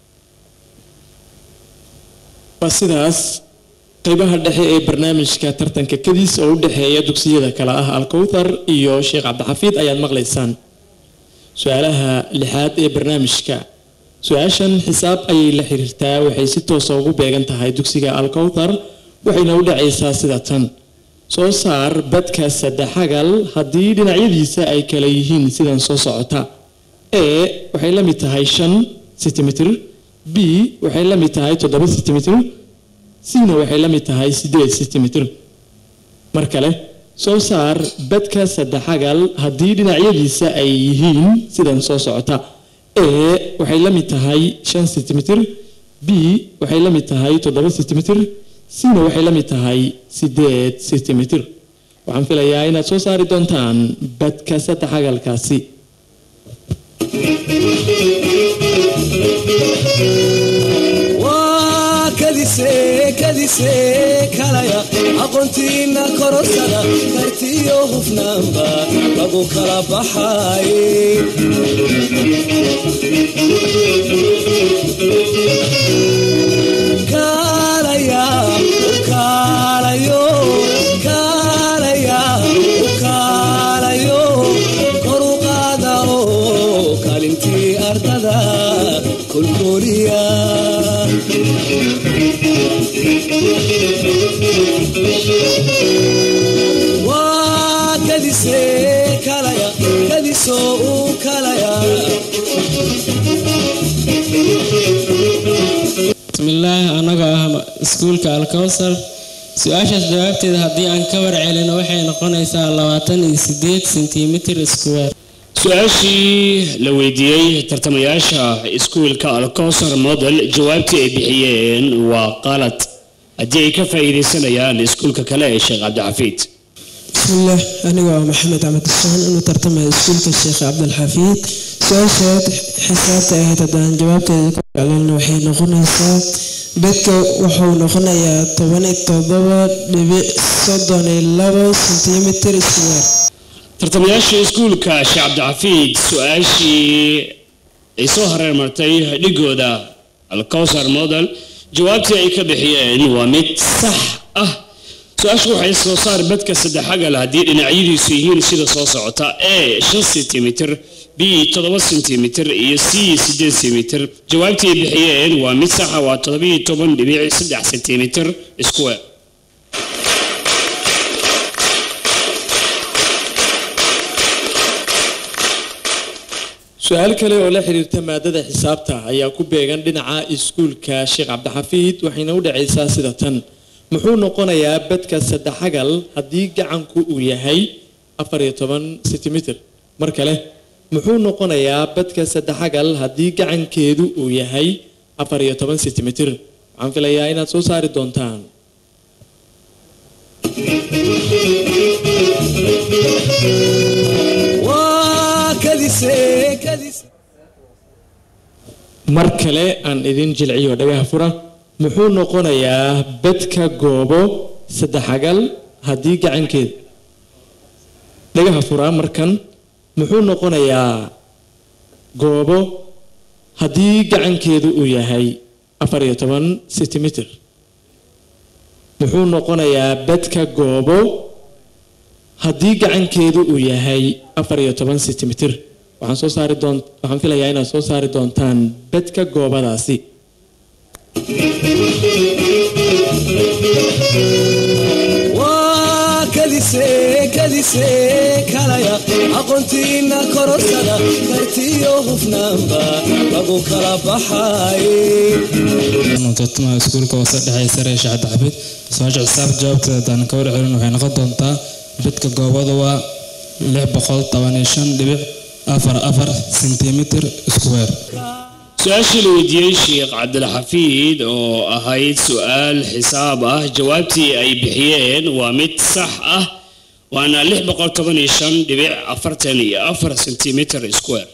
waa sidaas qeybaha dhexe ee barnaamijka tartanka kadiis oo u dhexeeya dugsiyada kale ah alkowthar iyo sheekh cabdixafiid ayaad maqlaysaan su-aalaha lixaad ee barnaamijka su-aashan xisaab ayay la xiriirtaa waxay si toosa ugu beegan tahay dugsiga alkowthar waxayna u dhacaysaa sida tan soo saar badka saddexagal haddii dhinacyadiisa ay kala yihiin sidan soo socota e waxay la mid tahay shan sentimitir b waxay la mid tahay toddoba sentimitir cna waxay la mid tahay sideed sentimitir mar kale soo saar badka saddexagal haddii dhinacyadiisa ay yihiin sidan soo socota e waxay la mid tahay shan sentimitir b waxay la mid tahay toddoba sentimitir cna waxay la mid tahay sideed sentimitir waxaan filayaa inaad soo saari doontaan badka saddexagalkaasi waa kadisee kadisee kalaya aqoontiina kororsada kartiyo hufnaanba lagu kala baxay kaalaya kaalayo kaalaya kaalayo kor u qaada oo kaalintii ardada kolkoliya waa kadisee kalaya kadisoo uu kalaya bismillaah anagoo ah iskuulka alkowsar su-aashaas jawaabteeda haddii aan ka warcelino waxay noqonaysaa labaatan iyo sideed sentimitir square su-aashii la weydiiyey tartamayaasha iskuulka alkowsar model jawaabtii ay bixiyeen waa qalad haddii ay ka faa'iidaysanayaan iskuulka kale ee sheekh cabdixafiid bismillaah anigoo ah maxamed axmed xuseen inuu tartamaya iskuulka sheekh cabdilxafiid su-aashaad xisaabta ahayd haddaan jawaabteeda ka celina waxay noqonaysaa bedka wuxuu noqonayaa toban iyo todoba dhibic soddon iyo labo sentimitir square tartamayaasha iskuulka sheekh cabdixafiid su-aashii ay soo hareer martay dhigooda alkowsar model jawaabtii ay ka bixiyeen waa mid sax ah su-aashu waxay soo saar badka saddexagal haddii dhinacyadiisu yihiin sida soo socota e shan sentimitir b toddoba sentimitir iyo c sideed sentimitir jawaabtii ay bixiyeen waa mid saxa waa toddobiyo toban dhibic saddex sentimitir square su-aal kale oo la xiriirta maadada xisaabta ayaa ku beegan dhinaca iskuulka sheekh cabdixafiid waxayna u dhacaysaa sida tan muxuu noqonayaa badka saddexagal haddii gacanku uu yahay afar iyo toban sentimitir mar kale muxuu noqonayaa badka saddexagal haddii gacankeedu uu yahay afar iyo toban sentimitir waxaan filayaa inaad soo saari doontaan waa kadise kadise mar kale aan idin jilciyo dhagaha fura muxuu noqonayaa badka goobo saddexagal haddii gacankeeda dhagaha fura markan muxuu noqonayaa goobo haddii gacankeedu uu yahay afar iyo toban sentimitir muxuu noqonayaa badka goobo haddii gacankeedu uu yahay afar iyo toban sentimitir waxaan soo saari doon waxaan filayaa inaad soo saari doontaan badka goobadaasi waa kadise kadise kalaya aqoontiina kororsada kartiyo hufnaanba lagu kala baxaye tartamaha iskuulka hoose dhexe sare ee sheekh cabdixafiid su-aasha xisaab jawaabteeda haddaan ka warcelin waxay noqon doontaa bidka goobada waa lix boqol toban iyo shan dhibic afar afar sentimitir square su-aashii la weydiiyey sheekh cabdilxafiid oo ahayd su-aal xisaab ah jawaabtii ay bixiyeen waa mid sax ah waana lix boqol toban iyo shan dhibic afartan iyo afar sentimitir square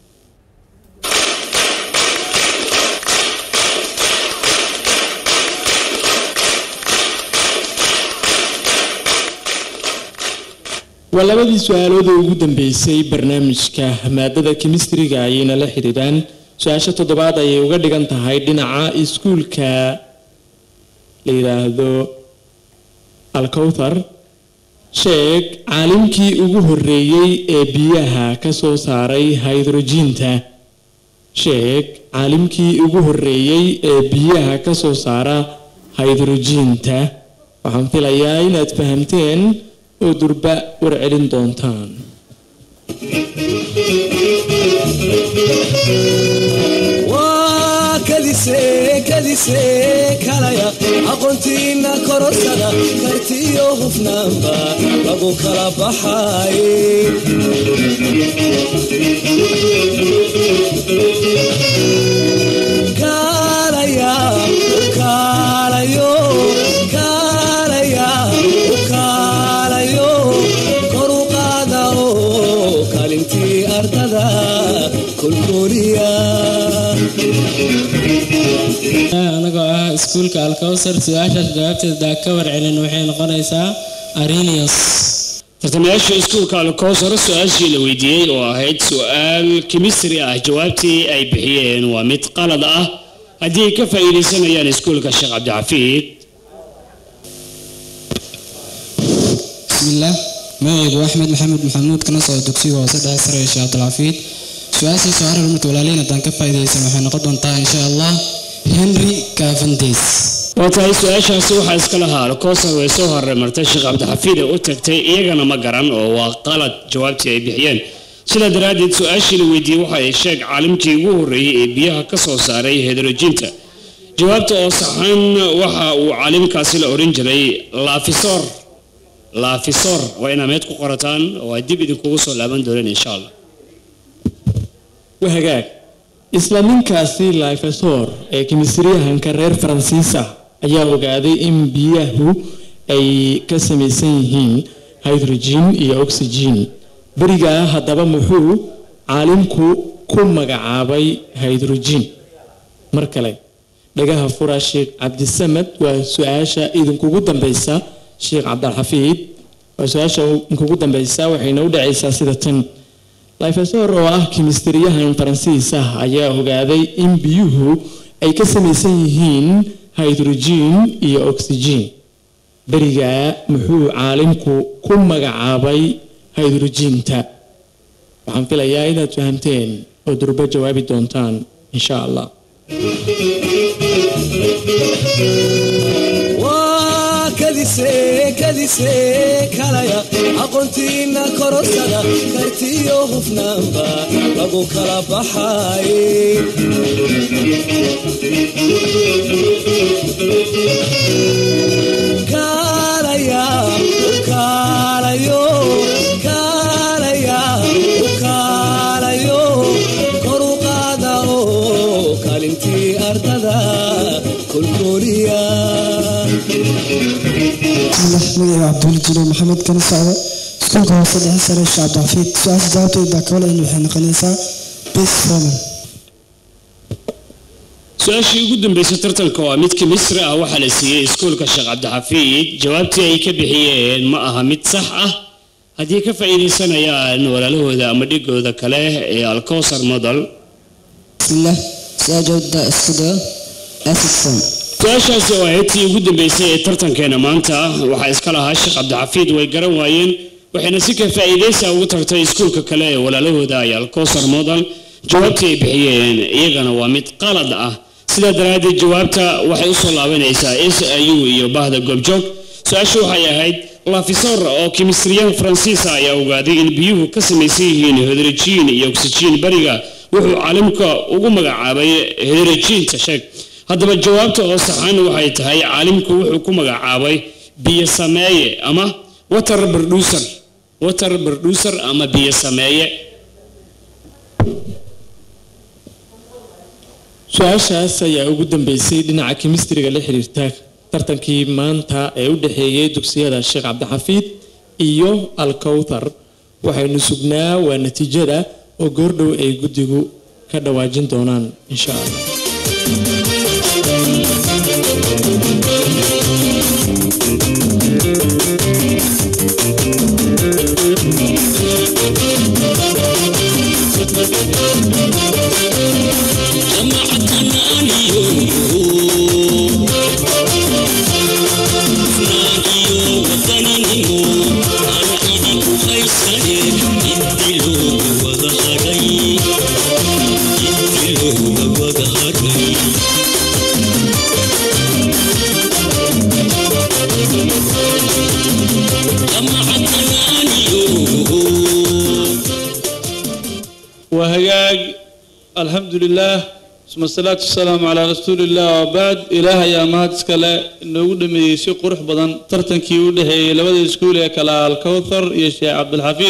waa labadii su-aalood ee ugu dambeysay barnaamijka maadada kemistriga ayayna la xidhiidhaan su-aasha toddobaad ayay uga dhigan tahay dhinaca iskuulka la yidhaahdo alkowthar sheeg caalimkii ugu horeeyey ee biyaha ka soo saaray haydrojiinta sheeg caalimkii ugu horeeyey ee biyaha ka soo saara haydrojiinta waxaan filayaa inaad fahamteen oo durba warcelin doontaan waa kadise kadise kalaya aqoontiina kororsada kartiyo hufnaanba lagu kala baxaye kaalaya kaalayo kaalaya kaalayo kor u qaada oo kaalintii ardada kolkooliya anagoo ah iskuulka alkowsar su-aashaas jawaabteeda ka warcelin waxay noqonaysaa arinius tartamayaasha iskuulka alkowsar su-aashii la weydiiyey oo ahayd su-aal kimistri ah jawaabtii ay bixiyeen waa mid qalad ah haddii ay ka faa'iidaysanayaan iskuulka sheekh cabdixafiid bismillaah magacaygu axmed maxamed maxamuud kana soo dugsiga hoose dhexe sare ee sheekh cabdilxafiid su-aashii soo harar marka walaaliin haddaan ka faa'iidaysan waxay noqon doontaa insha allah henry cavendish waa tahay su-aashaasi waxaa iska lahaa alkowsar way soo horemartay sheekh cabdixafiid ee u tagtay iyagana ma garan oo waa qalad jawaabtii ay bixiyeen sidaa daraaddeed su-aashii la weydiiyey waxa ay sheeg caalimkii ugu horreeyey ee biyaha ka soo saaray hedrojinta jawaabta oo saxan waxa uu caalimkaasi la oran jiray laafisor laafisor waa inaa meed ku qorataan oo ay dib idinkugu soo laaban dooneen insha allah wahagaag isla ninkaasi laifesor ee kimisriyahanka reer faransiisa ayaa ogaaday in biyahu ay ka samaysan yihiin hydrogen iyo oxygen berigaa haddaba muxuu caalimku ku magacaabay hydrogen mar kale dhagaha fura sheekh cabdisamad waa su-aasha idinkugu dambeysa sheekh cabdilxafiid waa su-aasha idinkugu dambeysa waxayna u dhacaysaa sida tan laifesor oo ah kimistriyahan faransiis ah ayaa ogaaday in biyuhu ay ka samaysan yihiin hydrogen iyo oxygen berigaa muxuu caalimku ku magacaabay hydrojiinta waxaan filayaa inaad fahamteen oo durbo jawaabi doontaan insha allah waa kadis kadise kadise kalaya aqoontiina kororsada kartiyo hufnaanba lagu kala baxay kaalaya kaalayo kaalaya kaalayo kor u qaada oo kaalintii ardada kolkooliya bismillah magacayga cabduuli jilo maxamed kana socda iskuulka hoose dhexe sare sheekh cabdixafiid su-aasha jawaabteeda kawalan waxay noqonaysaa bis roman su-aashii ugu dambeysay tartanka waa midka misri ah waxaa la siiyey iskuulka sheekh cabdixafiid jawaabtii ay ka bixiyeen ma aha mid sax ah haddii ka faa'iidaysanayaan walaalahooda ama dhigooda kale ee alkowsar model bismillah su-aal jawaabta isku dayo asison su-aashaasi oo ahayd tii ugu dambeysay ee tartankeena maanta waxaa iska lahaa sheekh cabdixafiid way garan waayeen waxayna si ka faa'iidaysa ugu tartay iskuulka kale ee walaalahooda ay alkowsar model jawaabtii ay bixiyeen iyagana waa mid qalad ah sidaa daraaddeed jawaabta waxay usoo laabanaysaa s i u iyo bahda goobjoog su-aashu waxay ahayd lafisor oo kimistriyaan faransiisa ayaa ogaaday in biyuhu ka samaysan yihiin hydrojiin iyo oksijiin bariga wuxuu caalimka ugu magacaabay hydrojiinta sheeg haddaba jawaabta oo saxan waxay tahay caalimku wuxuu ku magacaabay biyo sameeye ama water producer water producer ama biyo sameeye su-aashaas ayaa ugu dambeysay dhinaca kemistriga la xiriirta tartankii maanta ee u dhexeeyey dugsiyada sheekh cabdixafiid iyo alkowthar waxaynu sugnaa waa natiijada oo goordhow ay guddigu ka dhawaajin doonaan insha allah وهجاج الحمد لله ثم الصلاة والسلام على رسول الله وبعد إله يا مهد سكلا إنه دمي سي قرح بدن ترتن كي ودهي لبدا اسكول كلا الكوثر يا شيخ عبد الحفيظ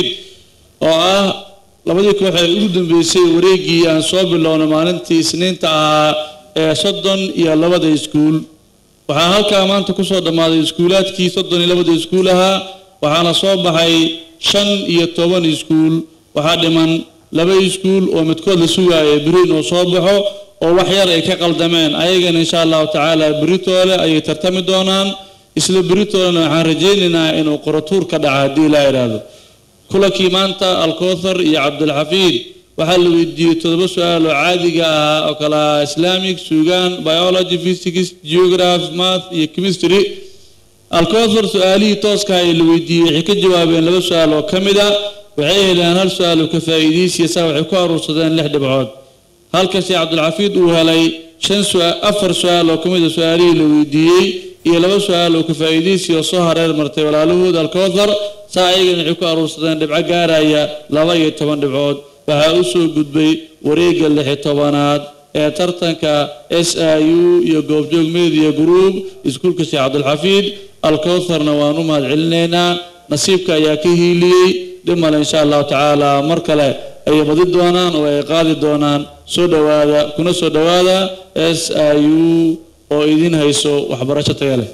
وآه labadii koox ee ugu dambeysay wareegii aan soo bilowna maalintii isniinta ahaa ee soddon iyo labada iskuul waxaa halkaa maanta kusoo dhammaaday iskuulaadkii soddon iyo labada iskuul ahaa waxaana soo baxay shan iyo toban iskuul waxaa dhiman laba iskuul oo midkood la sugaaya beri inuu soo baxo oo wax yar ay ka qaldameen ayagana insha allahu tacaala beritoole ayay tartami doonaan isla beritoolena waxaan rajaynaynaa inuu qoratuur ka dhaca haddii ilaa idhaahdo kulankii maanta alkowthar iyo cabdulxafiid waxaa la weydiiyey toddoba su-aal oo caadiga ahaa oo kala ah islamic sugan biology physics geography math iyo chemistry alkowthar su-aalihii tooska ee la weydiiyey waxay ka jawaabeen laba su-aal oo ka mid a waxay heleen hal su-aal oo ka faa'iidaysiya saa waxay ku aruursadeen lix dhibcood halka sheekh cabdulxafiid uu helay shan su- afar su-aal oo ka mid a su-aalihii la weydiiyey iyo laba su-aal oo ka faa'iidaysiya oo soo hareer martay walaalahood alkowthar saa ayagana waxay ku aruursadeen dhibco gaaraya laba iyo toban dhibcood waxaa u soo gudbay wareegga lixi tobanaad ee tartanka s i u iyo goobjoog media group iskuulka sheekh cabdulxafiid alkowtharna waan u mahad celinaynaa nasiibka ayaa ka hiiliyey dhib male insha allahu tacaala mar kale ayay badi doonaan oo ay qaadi doonaan soo dhowaada kuna soo dhowaada s i u oo idin hayso waxbarasho taga leh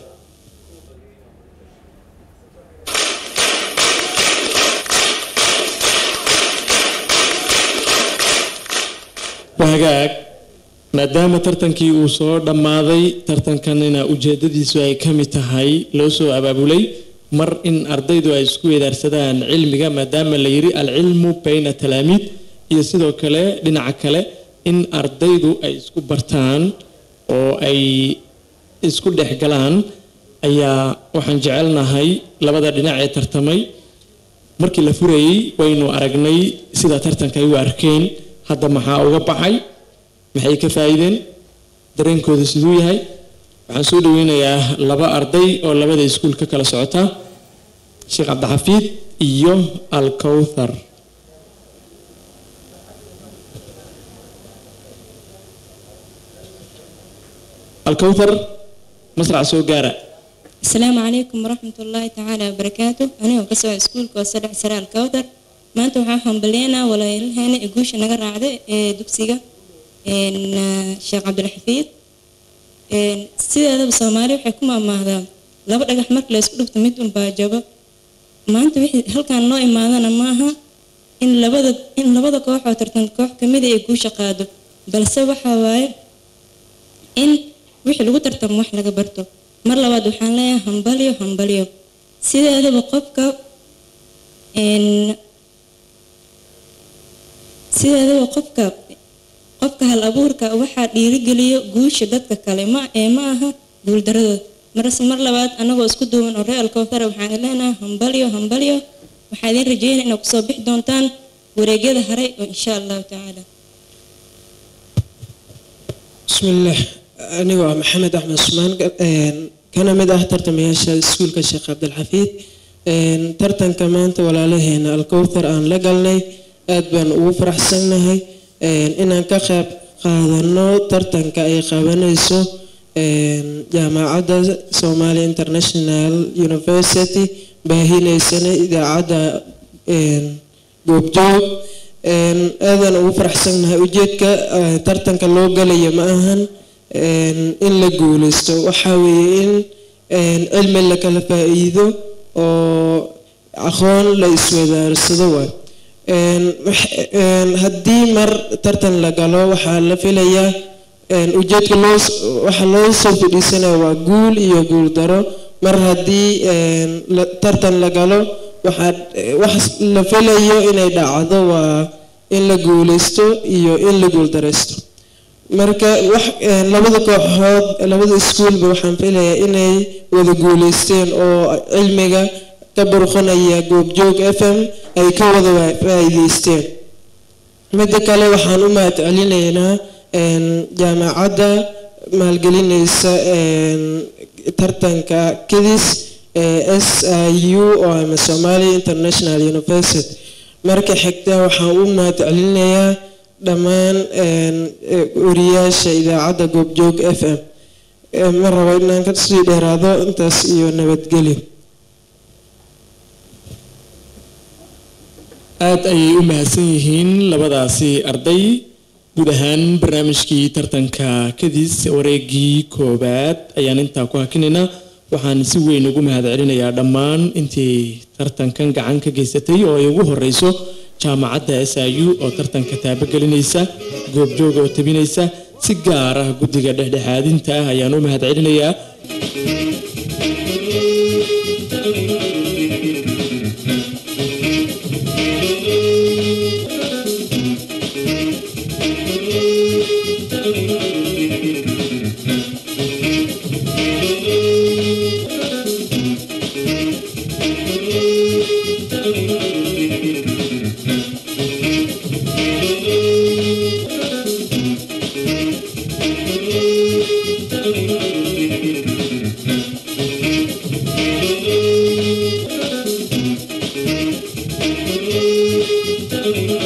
wahagaag maadaama tartankii uu soo dhammaaday tartankanina ujeedadiisu ay ka mid tahay loo soo abaabulay mar in ardaydu ay isku weedaarsadaan cilmiga maadaama la yidhi alcilmu bayna talaamiid iyo sidoo kale dhinaca kale in ardaydu ay isku bartaan oo ay isku dhex galaan ayaa waxaan jecelnahay labada dhinac ee tartamay markii la furayey waynu aragnay sida tartanka ay u arkeen hadda maxaa uga baxay maxay ka faa'iideen dareenkooda siduu yahay waxaan soo dhaweynayaa laba arday oo labada iskuul ka kala socota sheekh cabdixafiid iyo alkowthar alkowthar masrac soo gaara السلام عليكم ورحمة الله تعالى وبركاته أنا وكسر سكول كوسر سر الكوثر ما أنتم حاهم بلينا ولا يلهنا إيجوش نجار عادة دكسيجا إن الشيخ عبد الحفيظ إن سيد هذا بالصومالي وحكومة ما هذا لا بد أجح مرك لسكول بتميتون باجابة ما أنت وحي هل كان نوع ما هذا معها إن لبدا إن لبدا كوح وترتن كوح كمية إيجوش قادو بل سوى حواي إن وحي لو ترتم وح لقى برتو mar labaad waxaan leeyahay hambalyo hambalyo sideedaba qofka sideedaba qofka qofka hal abuurka waxaa dhiirigeliyo guusha dadka kale ma ee ma aha guuldaradooda marse mar labaad anagoo isku duuban oo real kowtara waxaan leenahay hambalyo hambalyo waxaa idin rajeynaya inaad kusoo bixi doontaan wareegyada haray oo insha allahu tacaala بسم الله أنا محمد أحمد عثمان كان مد أحترت مياشا سكول كشيخ عبد الحفيد ترتن كمان ولا لهنا الكوثر أن لقلني أدبن وفرح سنهي إن كخب قادرنا ترتن كأي قابنيسو جامعة سومالي انترناشنال يونيفرسيتي باهيني سنة إذا عدا جوبجوب aadan ugu faraxsannahay ujeedka tartanka loo galaya ma ahan in la guuleysto waxaa weeye in cilmi la kala faa'iido oo aqoon la iswadaarsado waay haddii mar tartan la galo waxaa la filayaa ujeedka loo waxa loo soo fadhiisanaya waa guul iyo guul daro mar haddii tartan la galo waxaa wax la filayo inay dhacdo waa in la guuleysto iyo in la guuldareysto marka wax labada kooxood labada iskuulba waxaan filayaa inay wada guuleysteen oo cilmiga ka burqanaya goobjoog f m ay ka wada faa'iideysteen midda kale waxaan u mahad celinaynaa jaamacadda maalgelinaysa tartanka kidis s i u oo ama somalia international university marka xigta waxaan u mahad celinayaa dhammaan wariyaasha idaacadda goobjoog f m ma rabo inaan kasii dheeraado intaas iyo nabadgelyo aada ayay u mahadsan yihiin labadaasi arday guud ahaan barnaamijkii tartanka kadis wareegii koowaad ayaan intaa ku hakinaynaa waxaan si weyn ugu mahad celinayaa dhammaan intii tartankan gacan ka geysatay oo ay ugu horeyso jaamacadda s i u oo tartanka taabagelinaysa goobjoog oo tabinaysa si gaar ah guddiga dhexdhexaadinta ah ayaan u mahad celinayaa Thank you.